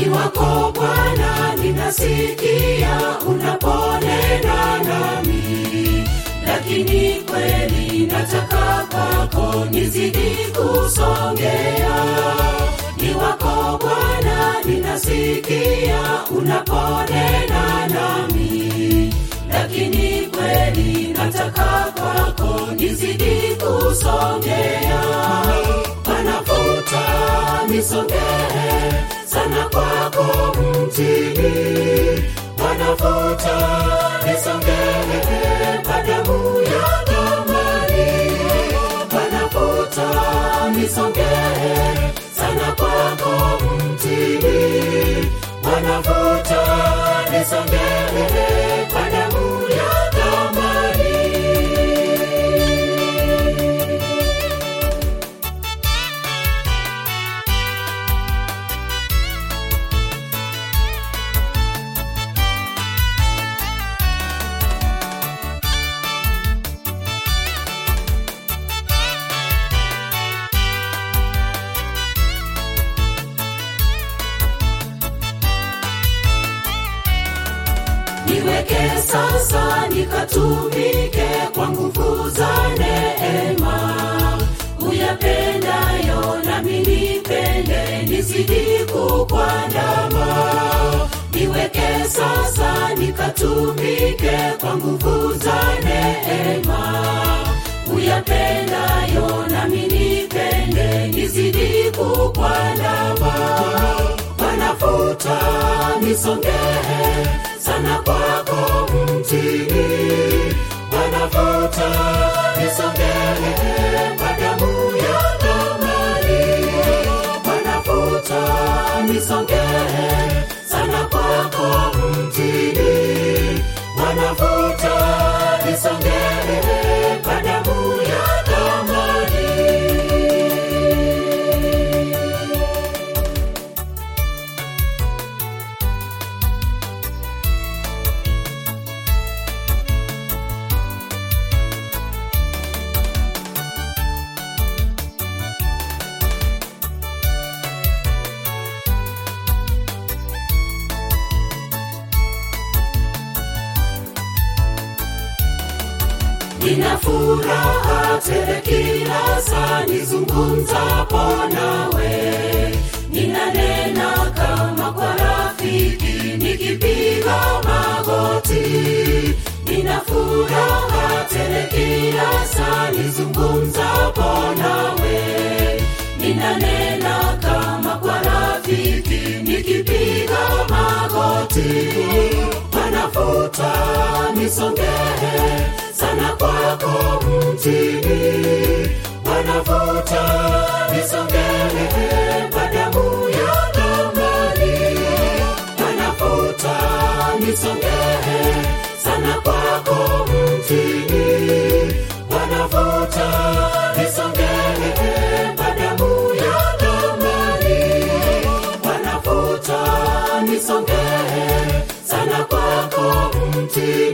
ni wako Bwana, ninasikia unaponena nami, lakini kweli nataka kwako nizidi kusongea. Ni wako Bwana, ninasikia unaponena nami, lakini kweli nataka kwako nizidi kusongea. Panafuta nisongee sana kwako mtini, panafuta nisongee kwa damu ya thamani, panafuta nisongee sana kwako mtini, panafuta nisongee kwa damu ya thamani. niweke sasa nikatumike kwa nguvu za neema uyapendayo nami nipende nizidi kukwandama niweke sasa nikatumike kwa nguvu za neema uyapendayo nami nipende nizidi kukwandama wanafuta nisongee sana kwako mtini, wanafuta nisongee kwa damu ya thamani, wanafuta nisongee sana kwako mtini, wanafuta nisongee kwa damu ya thamani. nina furaha tele kila saa nizungumzapo nawe ninanena kama kwa rafiki nikipiga magoti nina furaha tele kila saa nizungumzapo nawe ninanena kama kwa rafiki nikipiga magoti wanafuta nisongee sana kwako mtini, wanavuta nisongee kwa damu ya thamani, wanavuta nisongee sana kwako mtini, wanavuta nisongee kwa damu ya thamani, wanavuta nisongee sana kwako mtini